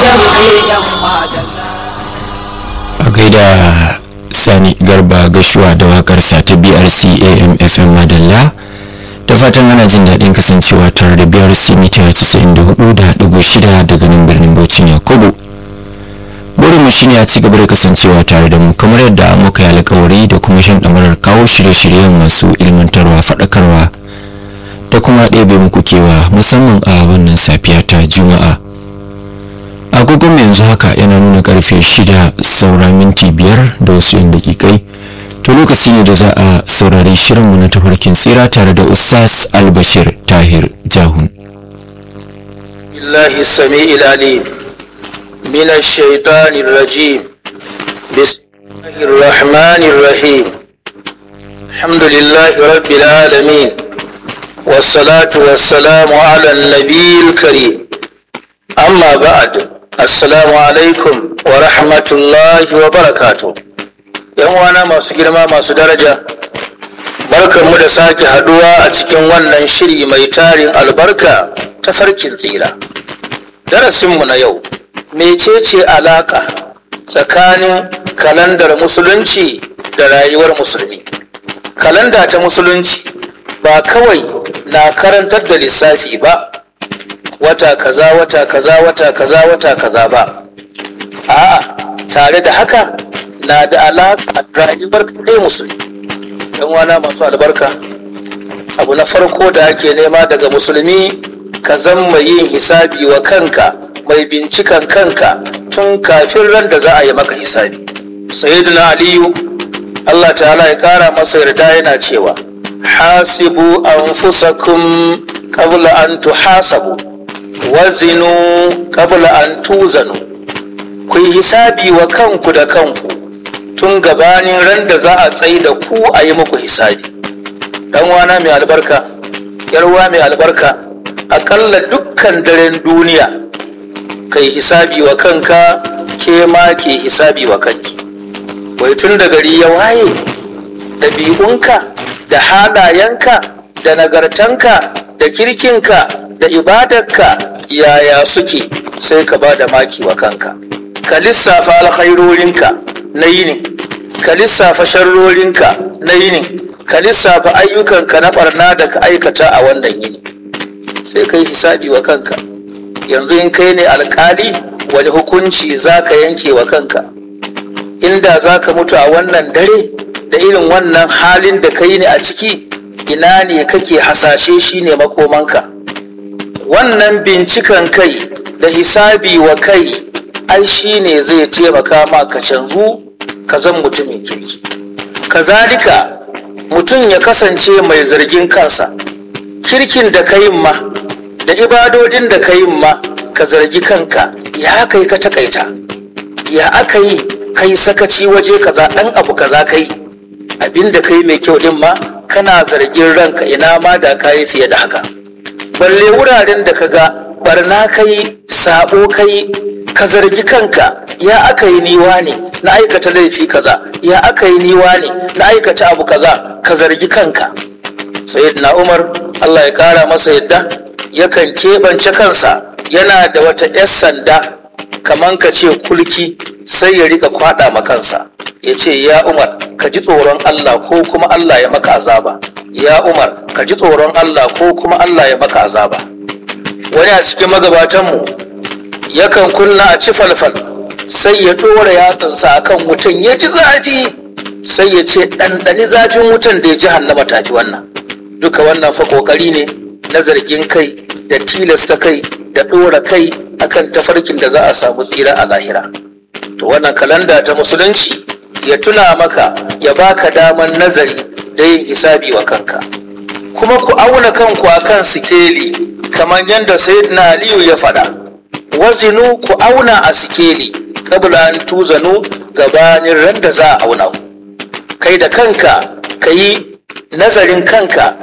a gaida sani garba gashuwa da wakarsa ta brc am fm madalla da fatan ana jin daɗin kasancewa tare da brc mita 94.6 daga nan birnin bauchin yakubu burinmu shine a ci gaba da kasancewa tare da mu kamar yadda muka yi alkawari da kuma shan ɗamarar kawo shirye-shiryen masu ilmantarwa faɗakarwa da kuma ɗebe muku kewa musamman a wannan safiya ta juma'a agogon yanzu haka yana nuna karfe shida saura minti biyar da wasu yan dakikai to lokaci ne da za a saurari shirinmu na tafarkin tsira tare da ustaz albashir tahir jahun الله السميع العليم من الشيطان الرجيم بسم الله الرحمن الرحيم الحمد لله رب العالمين والصلاة والسلام على النبي الكريم أما بعد السلام عليكم ورحمة الله وبركاته yan wana masu girma masu daraja barkanmu da sake haduwa a cikin wannan shiri mai tarin albarka ta farkin tsira darasinmu na yau mecece alaka tsakanin kalandar musulunci da rayuwar musulmi kalanda ta musulunci ba kawai na karantar da lissafi ba wata kaza wata kaza wata kaza wata kaza ba a'a tare da haka na da alaƙa rayuwar kai musulmi yan wana masu albarka abu na farko da ake nema daga musulmi ka zama yin hisabi wa kanka mai bincikan kanka tun kafin ran da za a yi maka hisabi sayyidina aliyu allah ta'ala ya kara masa yarda yana cewa hasibu anfusakum qabla an tuhasabu wazinu qabla an tuzanu ku yi hisabi wa kanku da kanku tun gabanin ran da za a tsaye da ku a yi muku hisabi dan wana mai albarka yarwa mai albarka akalla dukkan daren duniya kai hisabi wa kanka ke ma ke hisabi wa kanki wai tun da gari ya waye ɗabi'unka da halayenka da nagartanka da kirkinka da ibadarka yaya suke sai ka ba da maki wa kanka ka lissafa alkhairorinka na yini ka lissafa sharrorinka na yini ka lissafa ayyukanka na barna da ka aikata a wannan yini sai ka yi hisabi wa kanka yanzu in kai ne alkali wani hukunci za ka yanke wa kanka inda za ka mutu a wannan dare da irin wannan halin da ka yi ne a ciki ina ne kake hasashe shi ne makomanka wannan bincikan kai da hisabi wa kai ai shi ne zai taimaka ma ka canzu ka zan mutumin kirki kazalika mutum ya kasance mai zargin kansa kirkin da ka yin ma da ibadodin da ka yin ma ka zargi kanka ya kai ka takaita ya aka yi kai sakaci waje kaza ɗan abu kaza kai abin da kai mai kyau din ma kana zargin ranka ina ma da ka yi fiye da haka balle wuraren da ka ga barna kai sabo kai ka zargi kanka ya aka yi niwa ne na aikata laifi kaza ya aka yi niwa ne na aikata abu kaza ka zargi kanka sayyidina umar allah ya kara masa yadda yakan keɓance kansa yana da wata 'yar sanda kaman ka ce kulki sai ya rika kwada ma kansa ya ce ya umar ka ji tsoron allah ko kuma allah ya maka azaba ya umar ka ji tsoron allah ko kuma allah ya maka azaba wani a cikin magabatanmu yakan kunna a ci falfal sai ya ɗora yatsansa a kan wutan ya ji zafi sai ya ce ɗanɗani zafin wutan da ya ji hannama tafi wannan duka wannan fa ƙoƙari ne na zargin kai da tilasta kai da ɗora kai akan tafarkin da za a samu tsira a lahira to wannan kalanda ta musulunci ya tuna maka ya baka daman nazari da yin hisabi wa kanka kuma ku auna kanku akan sikeli kamar yadda sayyidina aliyu ya faɗa wazinu ku auna a sikeli kabla an tuzanu gabanin ran da za a auna kai da kanka ka yi nazarin kanka